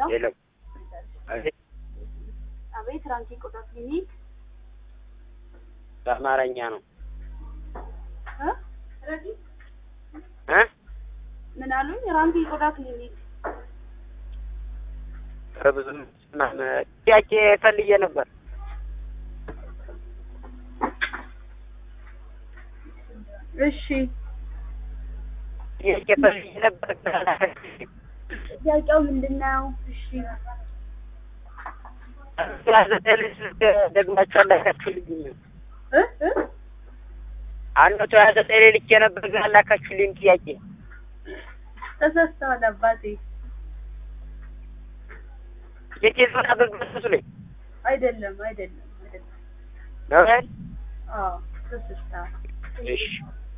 የለም። አቤት አቤት ራንኪ ቆዳ ክሊኒክ በአማርኛ ነው እ እ ምን አሉኝ? ራንኪ ቆዳ ክሊኒክ በብዙ ጥያቄ ፈልጌ ነበር። እሺ ጥያቄ ፈልጌ ነበር። ጥያቄው ምንድን ነው? እሺ ዘጠኝ ስልክ ደግማችሁ አላካችሁልኝ። እ እ አንድ መቶ ሀያ ዘጠኝ ላይ ልኬ ነበር ግን አላካችሁልኝ ጥያቄ ተሳስተዋል አባቴ። የቴሌፎን አገልግሎት እሱ ላይ አይደለም አይደለም አይደለም። ነው አይደል? አዎ ተሳስተዋል። እሺ